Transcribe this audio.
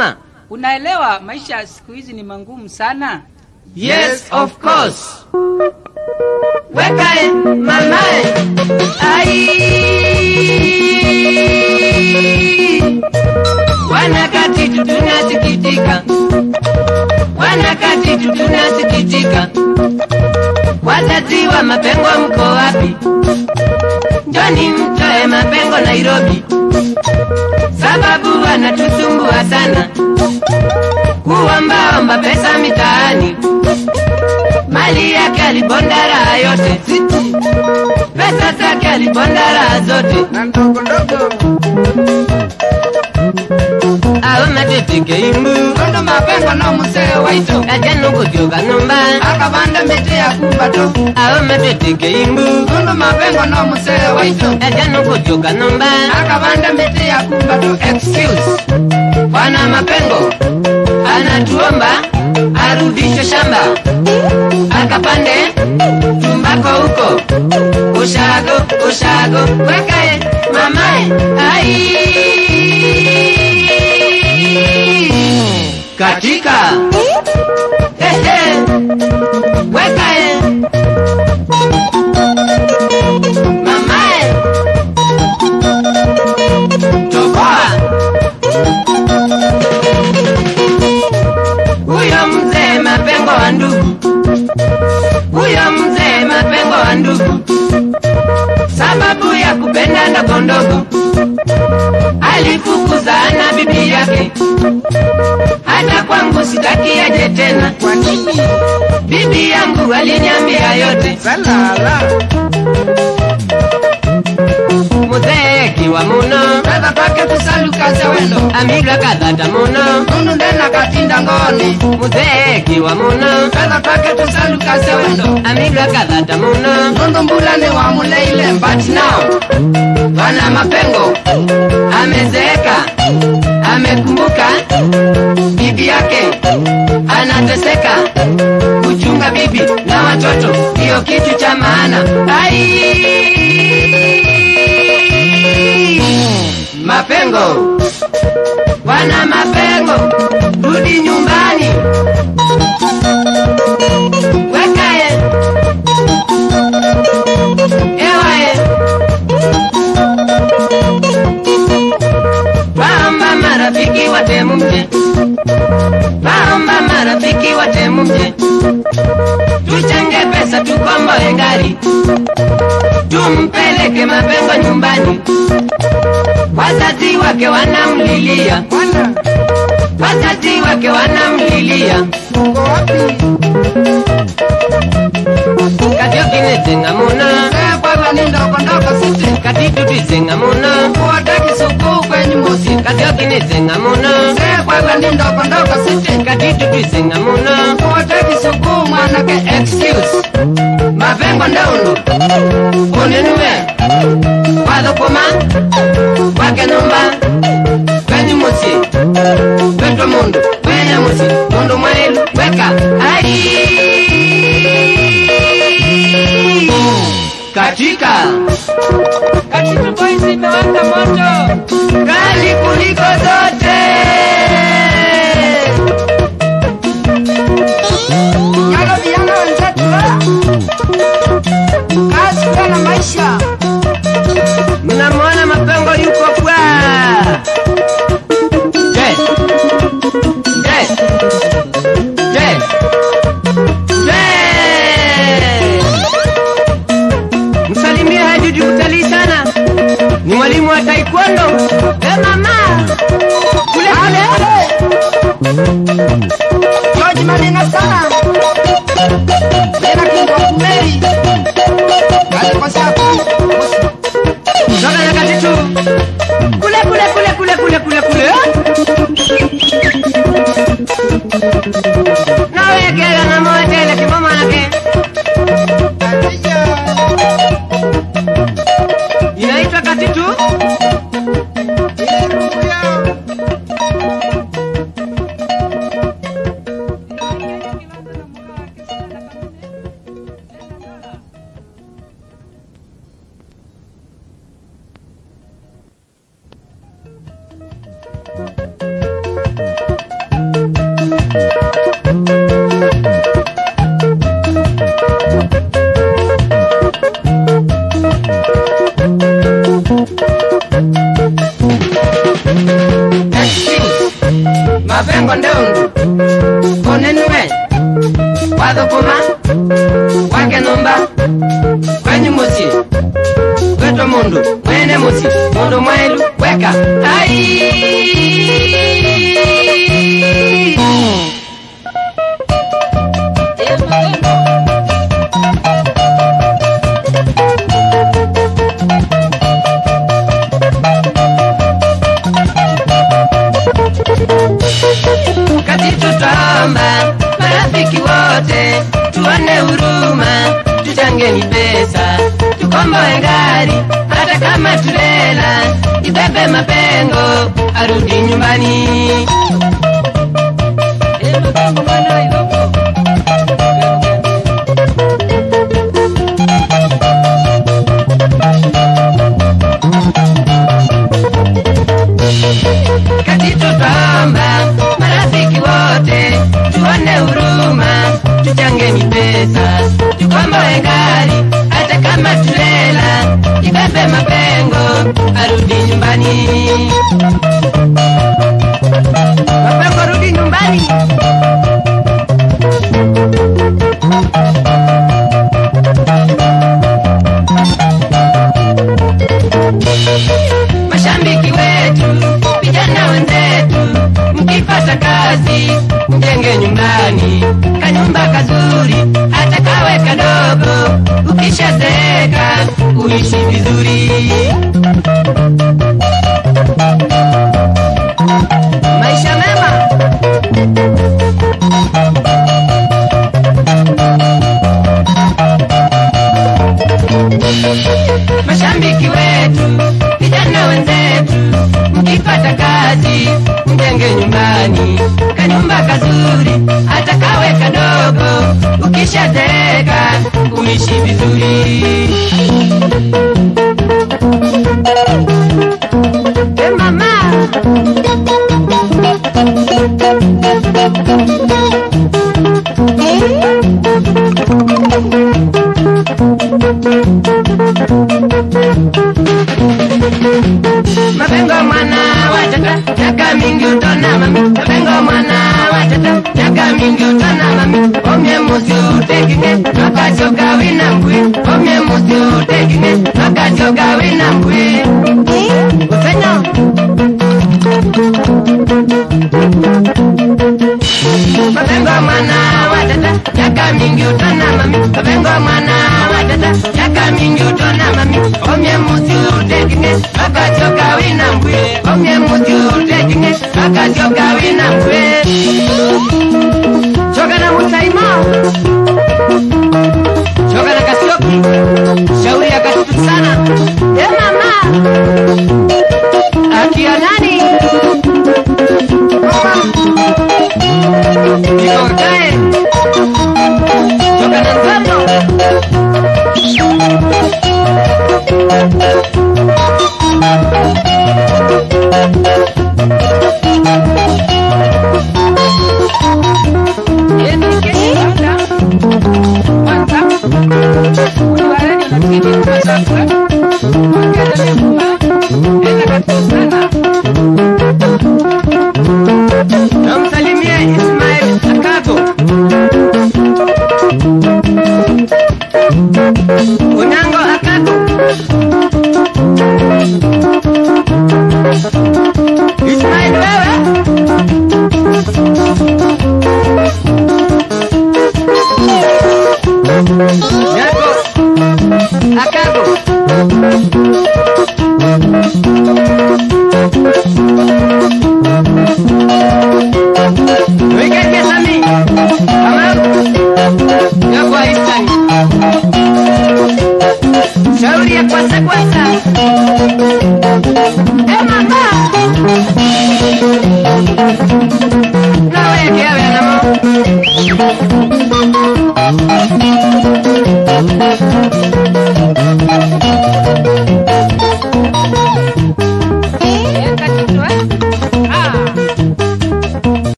Ma. Unaelewa maisha ya siku hizi ni mangumu sana. Yes, of course. Wekae mamae. Ai. Wanakati tu tunasikitika. Wanakati tu tunasikitika. Wazazi wa mapengo mko wapi? Njoni mtoe mapengo Nairobi. Sababu wanatusumbua sana. Kuombaomba pesa mitaani. Mali yake alibonda raha yote. Pesa zake alibonda raha zote. na ndogo ndogo Awe matitike imbu. Tondo mapengo no musee waito Kajano kutyoka numba. akabanda miti ya kumbato Awe matitike imbu. Tondo mapengo no musee waito Kajano kutyoka numba. akabanda miti ya kumbato excuse Bwana Mapengo anatuomba arudishe shamba akapande tumbako huko ushago ushago wekae mamae ai katika ehe wekae mamae toboa huyo mzee mapengo wa ndugu, huyo mzee mapengo wa ndugu, sababu ya kupenda ndogo ndogo, alifukuzana bibi yake, hata kwangu sitaki aje tena. kwa nini Bibi yangu aliniambia yote, salala mzee kiwa muno, pesa pake tusalukaze wendo amiga kadhata muno, Nunu ndena katinda ngoni mzee kiwa muno, pesa pake tusalukaze wendo amiga kadhata muno, Nunu mbula ni wa muleile but now bwana Mapengo amezeeka, amekumbuka bibi yake anateseka, kuchunga bibi na watoto ndiyo kitu cha maana. Ai, Mapengo, bwana Mapengo, rudi nyumbani, wekae ewae Waomba marafiki watemu mje, waomba marafiki watemu mje, tuchange pesa tukomboe gari, tumpeleke Mapengo nyumbani. Wazazi wake wanamlilia, Bwana wazazi wake wanamlilia, uko wapi katiokinezenga muno, Sasa kwa ni ndogo ndogo sisi katitutizenga muno, Kuote kisukuu kwenye mosi katiokinezenga muno, Sasa kwa ni ndogo ndogo sisi katitutizenga muno, Kuote kisukuu mwanake excuse Mapengo ndaundu uninue wathukuma wake nyumba kwenyu muci wetwa mundu wenya muci mundu mwailu weka ai katika Katitu Boys imewaka moto. kali kuliko zote Yalo vijana wenzetu Kazi kwa na maisha mnamwona mapengo yuko bwa je je je je msalimie hajuji kutalii sana ni mwalimu wa taekwondo e mama kule kule George Malina sana Lena kingo kumeri Kale kwa sapo Toka na katitu kule kule kule kule kule kule kule mapengo ndeundu konenue wathukuma wake numba kwenyu musi gwetwa mundu mwene musi mundu mwelu weka ai kati tutaomba marafiki wote tuone huruma tuchangeni pesa tukomboe gari hata kama tulela ibebe mapengo arudi nyumbani Eh, mapengo bwana iwako. kati tutaomba marafiki wote tuone huruma tuchangeni pesa tukomboe gari hata kama tulela ibebe mapengo arudi nyumbani mapengo rudi nyumbani mashabiki wetu, vijana wenzetu, mkipata kazi mjenge nyumbani, kanyumba kazuri, hata kawe kadogo, ukishazeeka uishi vizuri. Maisha mema. mashabiki wetu, vijana wenzetu, mkipata kazi mjenge nyumbani, kanyumba kazuri, hata kawe kadogo, ukishazeeka uishi vizuri. E mama, mapengo mwana watata miaka mingi utona mami mapengo mwana watata miaka mingi utona mami omye musi utekinge wakati ukawina mbwi omye musi utekinge wakati ukawina mbwi usenya mapengo mwana watata miaka mingi utona mami mapengo mwana watata miaka mingi utona mami omye musi utekinge wakati ukawina mbwi omye musi utekinge wakati ukawina mbwi choka na mutaima